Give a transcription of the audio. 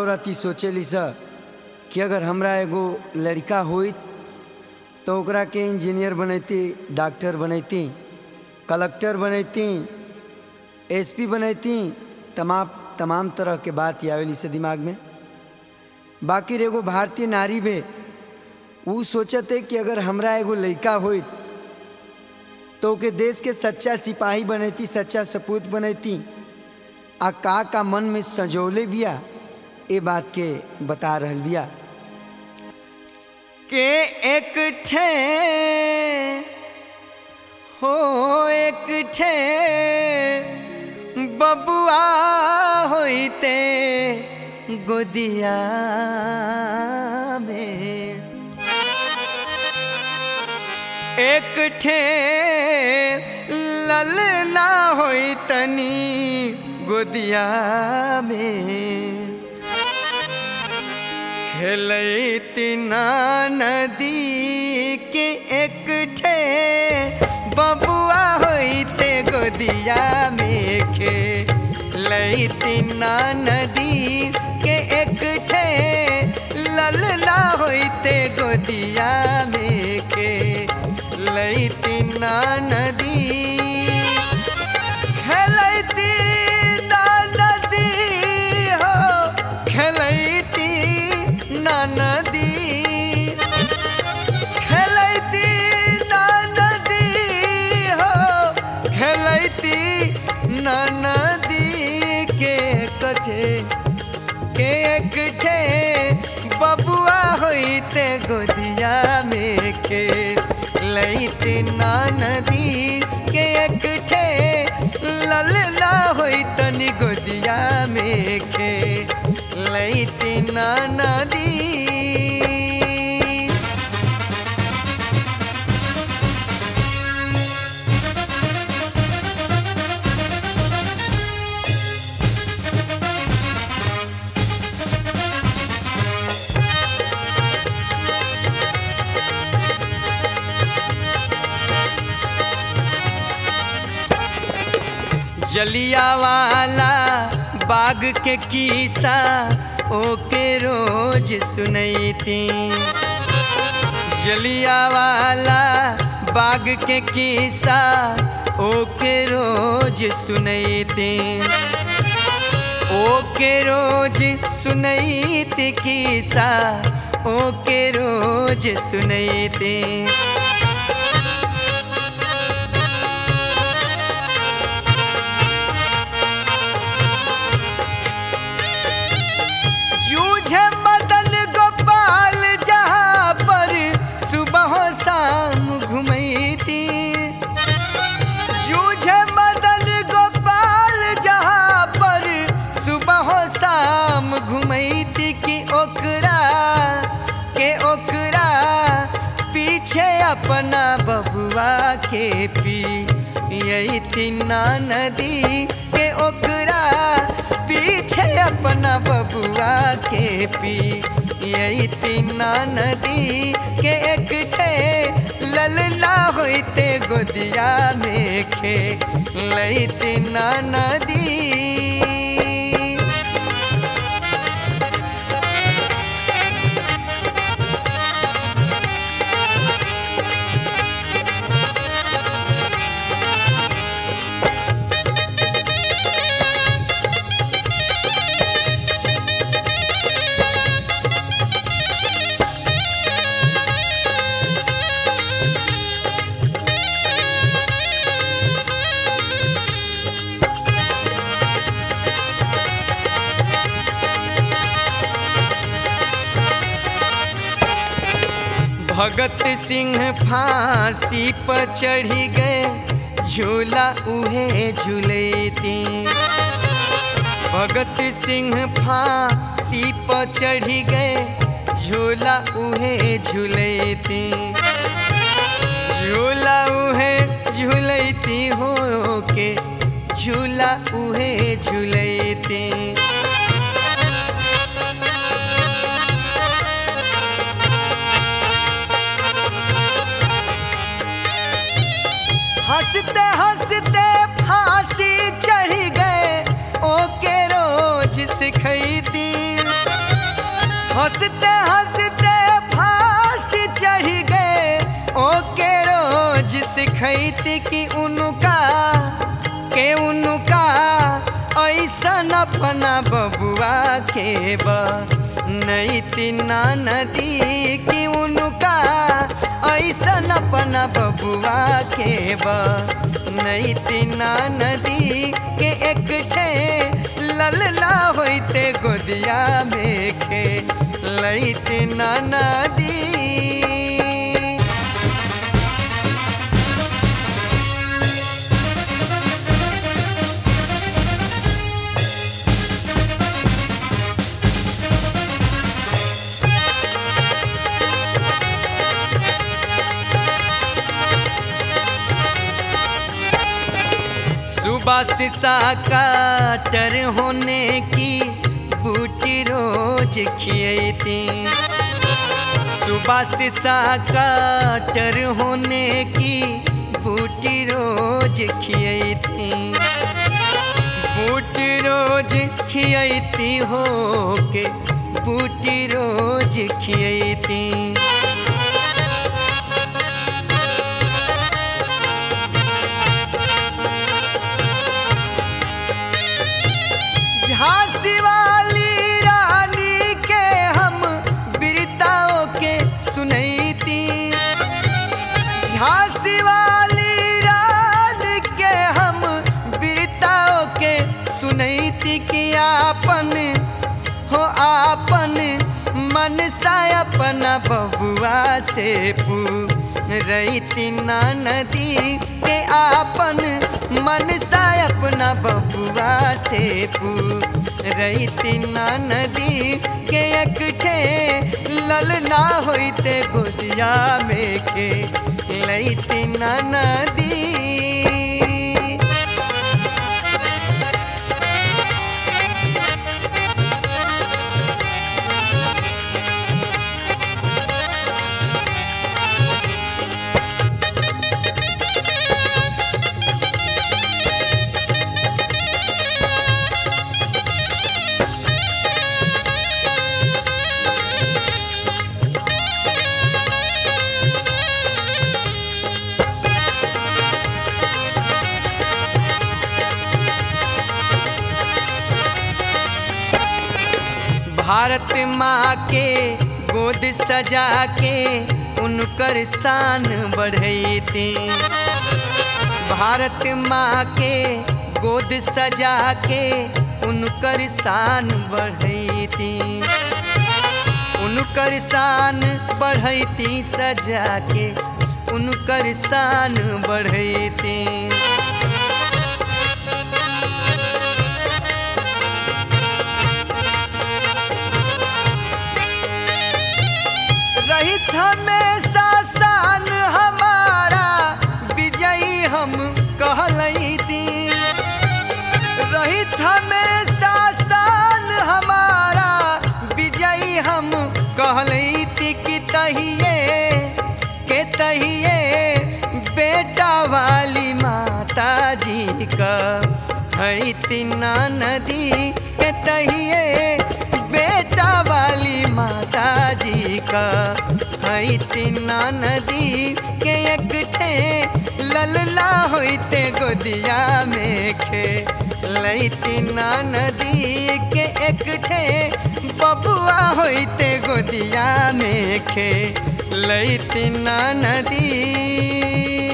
औरत ई सोचेली स कि अगर हमरा एगो लड़का होइत तो ओकरा के इंजीनियर बनैती डॉक्टर बनैती कलेक्टर बनैती एसपी बनैती तमाम तमाम तरह के बात आवेली से दिमाग में बाकी एगो भारतीय नारी बे ऊ सोचते कि अगर हमरा एगो लड़का होइत तो ओके देश के सच्चा सिपाही बनैती सच्चा सपूत बनैती आ का का मन में सजौले बिया ए बात के बता रहल बिया के एक ठे हो एक ठे बबुआ होइते गोदिया में एक ठे ललना होई तनी गोदिया में खेलती ना नदी के एक ठे बबुआ होइते गोदिया में खेलती ना नदी के एक ठे ललना होइते गोदिया में खेलती ना नदी खेलती ना नदी हो खेलती ना नदी खेलती ना नदी हो खेलती ना नदी के कठे के कठे बबुआ होइते गोदिया में के लैती ना नदी के एकठे ललना होई तनी गोदिया में के लैती ना नदी जलिया वाला बाग के किस्सा ओके रोज सुनैती जलिया वाला बाग के किस्सा ओके रोज सुनैती ओके रोज सुनैती किस्सा ओके रोज सुनैती जूझे मदन गोपाल जहाँ पर सुबह शाम घुमैती जूझे मदन गोपाल जहाँ पर सुबह शाम घुमैती कि ओकरा के ओकरा पीछे अपना बबुआ के पी यही तीना नदी के ओकरा पीछे अपना बबुआ के पी यही तीना नदी के एक ठे ललना होइते गोदिया में खे लई तीना नदी भगत सिंह फांसी पर चढ़ी गए झूला उहे झूलती भगत सिंह फांसी पर चढ़ी गए झूला उहे झूलती झूला उहे झूलती हो के झूला उहे झूलती हंसते हंसते फांसी चढ़ गए ओके रोज सिखैती हंसते हंसते फांसी चढ़ गए ओके रोज सिखैती कि उनका के उनका ऐसन अपना बबुआ के बा नहीं तीना नदी कि उनका ऐसन अपना बबुआ के बा नहीं तीना नदी के एक ठे ललना होते गोदिया में के लैती ना नदी सुबह शीशा काटर होने की बूटी रोज खियती सुबह शीशा काटर होने की बूटी रोज खियती बूटी रोज खियती हो के बूटी रोज खियती झांसी वाली रानी के हम बिरताओं के सुनैती झांसी वाली रानी के हम बिरताओं के सुनैती कि आपन हो आपन मन सा अपना बबुआ से पू रही ना नदी के आपन मन सा अपना बबुआ से पू रही ना नदी के एक ठे ललना होते गोदिया में के लैती ना नदी भारत माँ के गोद सजा के उनकर शान बढ़ैती भारत माँ के गोद सजा के उनकर शान बढ़ैती उनकर शान बढ़ैती सजा के उनकर शान बढ़ैती रहित हमेशा शान हमारा विजयी हम कहलैती रहित हमेशा शान हमारा विजयी हम कहलैती कि तहिए के तहिए बेटा वाली माता जी का है तीना नदी के तहिए बेटा वाली माता जी का है तीना नदी के एक ठे ललला होते गोदिया में खे लैतीना नदी के एक ठे बबुआ होते गोदिया में खे लैतीना नदी